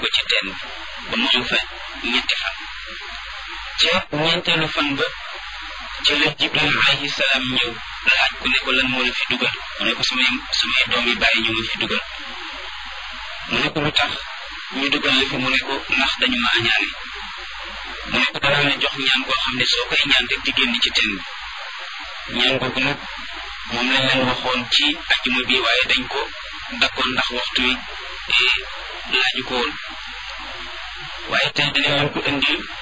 ko ci teen ba mu am fa ñetti fan ca ñeenteelu fan ba ci la jibril alayhi salaam ñëw laaj ko ne ko lan moo la fi dugal mu ne ko samay samay doom yi bàyyi ñu ma fi dugal mu ne ko lu tax ñu dugal la fi mu ne ko ndax dañu ma añaane mu ne ko danaa la jox ñaan koo xam ne soo koy ñaan rek di génn ci teen bi ñaan googu nag moom lañ leen waxoon ci ajjuma bi waaye dañ ko dakkoon ndax waxtu wi laaju ko woon waaye tey dina leen ko indil